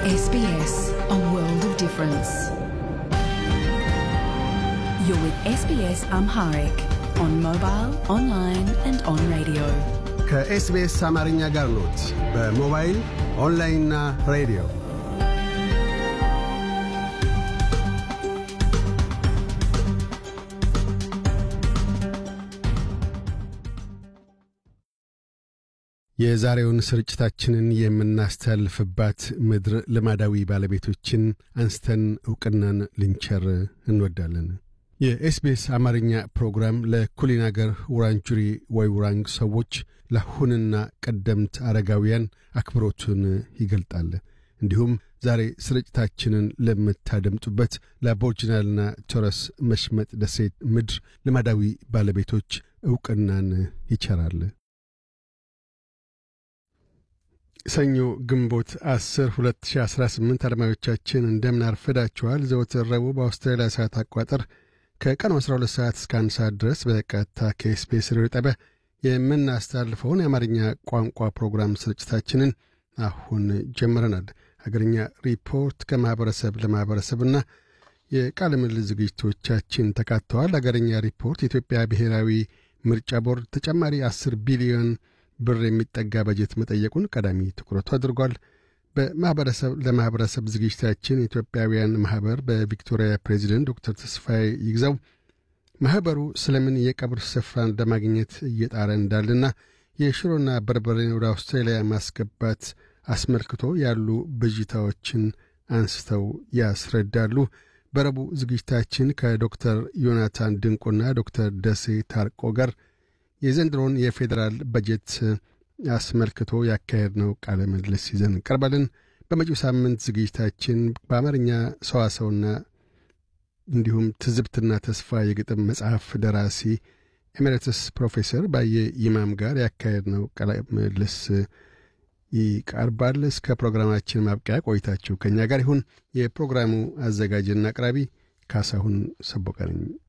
SBS, a world of difference. You're with SBS Amharic on mobile, online, and on radio. ከኤስቢኤስ አማርኛ ጋር ኖት። በሞባይል ኦንላይንና ሬዲዮ የዛሬውን ስርጭታችንን የምናስተላልፍባት ምድር ልማዳዊ ባለቤቶችን አንስተን ዕውቅናን ልንቸር እንወዳለን። የኤስቢኤስ አማርኛ ፕሮግራም ለኩሊን አገር ውራንጁሪ ወይ ውራንግ ሰዎች ለአሁንና ቀደምት አረጋውያን አክብሮቱን ይገልጣል። እንዲሁም ዛሬ ስርጭታችንን ለምታደምጡበት ለአቦርጅናልና ቶረስ መሽመጥ ደሴት ምድር ልማዳዊ ባለቤቶች ዕውቅናን ይቸራል። ሰኞ ግንቦት 10 2018 አድማጮቻችን እንደምን አርፍዳችኋል። ዘወትር ረቡዕ በአውስትራሊያ ሰዓት አቋጠር ከቀኑ 12 ሰዓት እስከ 1 ሰዓት ድረስ በቀጥታ ከኤስቢኤስ ሬዲዮ ጣቢያ የምናስተላልፈውን የአማርኛ ቋንቋ ፕሮግራም ስርጭታችንን አሁን ጀምረናል። ሀገርኛ ሪፖርት ከማኅበረሰብ ለማኅበረሰብና የቃለ ምልልስ ዝግጅቶቻችን ተካተዋል። ሀገርኛ ሪፖርት የኢትዮጵያ ብሔራዊ ምርጫ ቦርድ ተጨማሪ 10 ቢሊዮን ብር የሚጠጋ በጀት መጠየቁን ቀዳሚ ትኩረቱ አድርጓል። በማኅበረሰብ ለማኅበረሰብ ዝግጅታችን የኢትዮጵያውያን ማኅበር በቪክቶሪያ ፕሬዚደንት ዶክተር ተስፋዬ ይግዛው ማኅበሩ ስለምን የቀብር ስፍራን ለማግኘት እየጣረ እንዳለና የሽሮና በርበሬን ወደ አውስትራሊያ ማስገባት አስመልክቶ ያሉ ብዥታዎችን አንስተው ያስረዳሉ። በረቡዕ ዝግጅታችን ከዶክተር ዮናታን ድንቁና ዶክተር ደሴ ታርቆ ጋር የዘንድሮን የፌዴራል በጀት አስመልክቶ ያካሄድነው ቃለ ምልልስ ይዘን እንቀርባለን። በመጪው ሳምንት ዝግጅታችን በአማርኛ ሰዋሰውና እንዲሁም ትዝብትና ተስፋ የግጥም መጽሐፍ ደራሲ ኤሜሬትስ ፕሮፌሰር ባየ ይማም ጋር ያካሄድነው ቃለ ምልልስ ይቀርባል። እስከ ፕሮግራማችን ማብቂያ ቆይታችሁ ከእኛ ጋር ይሁን። የፕሮግራሙ አዘጋጅና አቅራቢ ካሳሁን ሰቦቀ ነኝ።